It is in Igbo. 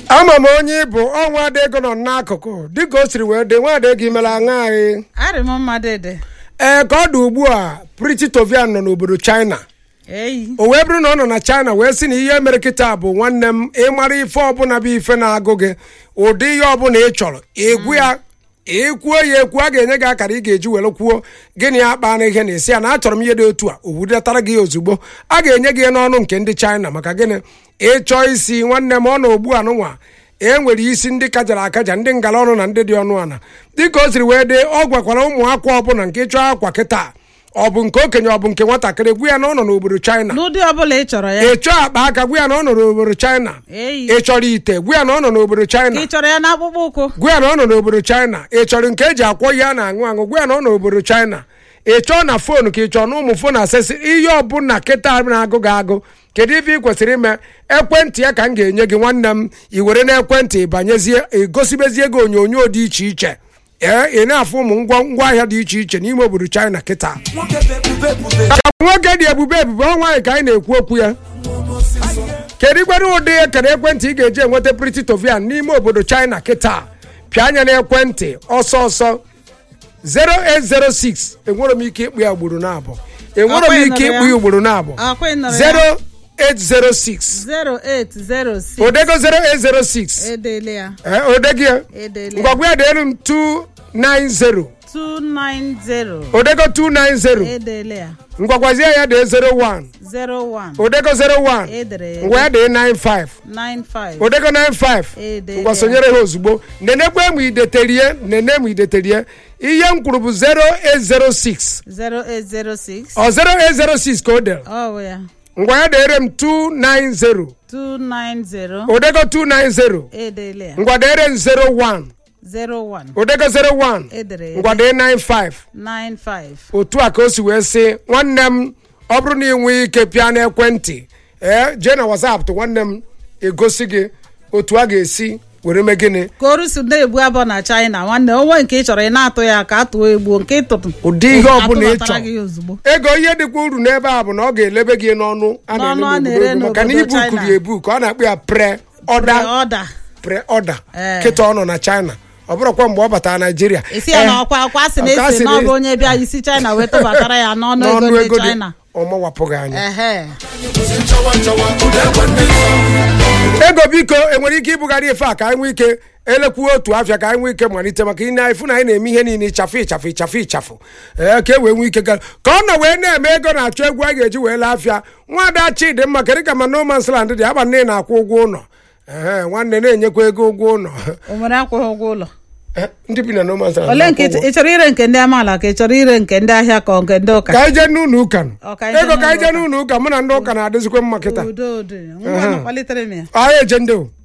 ama m onye ịbụ ọnwa ada ego nọ n'akụkụ dịka o siri wee dị nwa ada ego imere aṅa anyị arị m mmadụ dị ee ka ọ dị ugbu a Priti Tovian nọ n'obodo China eyi o wee bụrụ na ọ nọ na China wee sị na ihe mere kịta bụ nwanne m ịmara ife ọbụla bụ ife na-agụ gị ụdị ihe ọbụla ị chọrọ egwu ya ekwuo ya ekwu a ga-enye gị akara ị ga-eji were kwuo gịnị ya kpaa na ihe na esi ya na achọrọ m ihe dị otu a o budatara gị ozugbo a ga-enye gị n'ọnụ nke ndị China maka gịnị ịchọọ isi nwanne m ọ na ogbu anụnwa e nwere isi ndị kajara akaja ndị ngala ọnụ na ndị dị ọnụ ana dịka o siri wee dị ọ gwakwara ụmụ akwa ọbụla nke ịchọọ akwa kịta ọ bụ nke okenye ọ bụ nke nwatakịrị gwu ya na ọ nọ n'obodo China n'ụdị ọbụla ị chọrọ ya ị chọọ akpa aka gwu ya na ọ nọ n'obodo China eyi ị chọrọ ite gwu ya na ọ nọ n'obodo ka China ị chọrọ ya n'akpụkpọ ụkwụ gwa ya na ọ nọ n'obodo China ị chọrọ nke eji akwọ ihe a na-aṅụ aṅụ gwa ya na ọ nọ n'obodo China ị chọọ na foonu ka ị chọọ na ụmụ foonu asesị ihe ọbụla kịta na-agụ gị agụ kedu ife ị kwesịrị ime ekwentị ya ka m ga-enye gị nwanne m i were n'ekwentị banyezie egosibezie gị onyonyo dị iche iche ee ị na-afụ ụmụ ngwa ngwaahịa dị iche iche n'ime obodo China kịta ka nwoke dị ebube ebube ọ nwaanyị ka anyị na-ekwu okwu ya kedu ikwere ụdị ekere ekwentị ị ga-eji enweta Priti Tovian n'ime obodo China kịta pịa anya n'ekwentị ọsọ ọsọ 0806 enwere m ike ịkpụ ya ugboro na-abụ enwere m ike ịkpụ ya ugboro na-abụ akwa ị nọrọ ya 0806 0806 odego 0806 edele ya ee odego ya edele ya ngwagwa ya deelu m 290 290 odego 290 edele ya ngwagwazie ya dee 01 01 odego 01 edere ya ngwa ya dee 95 95 odego 95 Edele. ngwa sonyere ha ozugbo nenekwe m ideterie nene m ideterie ihe m kwuru bụ 0806 0806 ọ 0806 ka o dere ọ bụ ya ngwa ya deere m 290 290 odego 290 edele ya ngwa deere m 01 01 odego 01 edere ya ngwa dee 95 95 otu a ka o si wee sị nwanne m ọ bụrụ na ị nwee ike pịa n'ekwentị ee jee na WhatsApp tụ nwanne m egosi gị otu a ga-esi were mee gịnị ka oru si na-egbu abụọ na China nwanne onwe nke ị chọrọ ị na-atụ ya ka atụọ egbuo nke ịtụtụ ụdị ihe ọbụla ị atụbatara gị chọrọ ozugbo ego ihe dịkwa uru n'ebe a bụ na ọ ga-elebe gị n'ọnụ a N'ọnụ a na-ele na-ere n'obodo maka na n'obodo ibu China. kuru ebu ka ọ na-akpụ ya pre ọda ọda pre ọda Ee. kịta ọ nọ na China ọ bụrụkwa mgbe ọ batara Naijiria esi ya na ọkwa akwa sị Ọkwa na sị esi na na ọ esi- bụ onye bịa isi China wee tụbatara ya n'ọnụ n'ọnụ ego ego ndị dị China ọ mawapụghị anya ehe ego biko enwere ike ibugharị efe a ka anyị nwee ike elekwuo otu afịa ka anyị nwee ike malite maka ị na-efu na anyị na-eme ihe niile ịchafụ ịchafụ ịchafụ ịchafụ ee ka e wee nwee ike gara ka ọ nọ wee na-eme ego na-achọ egwu a ga-eji wee lee afịa nwaada Chidimma kedu ka ma no man's land dị aba nne na-akwụ ụgwọ ụlọ ee nwanne na-enyekwa ego ụgwọ ụlọ o nwere akwụghị ụgwọ ụlọ Eh, ndị bi na no man's land ole nke na-akwụ ụgwọ. ị chọrọ ire nke ndị amaala ka ị chọrọ ire nke ndị ahịa ka ọ nke ndị ụka ka anyị jee n'ụlọ ụka nụ. Ọ, ka anyị jee ego ka anyị n'ụlọ jee n'ụlọ ụka mụ na ndị ụka na-adịzikwa mma kịta udo udo ngwa nụ, kpalitere m ya anyị eje ndị o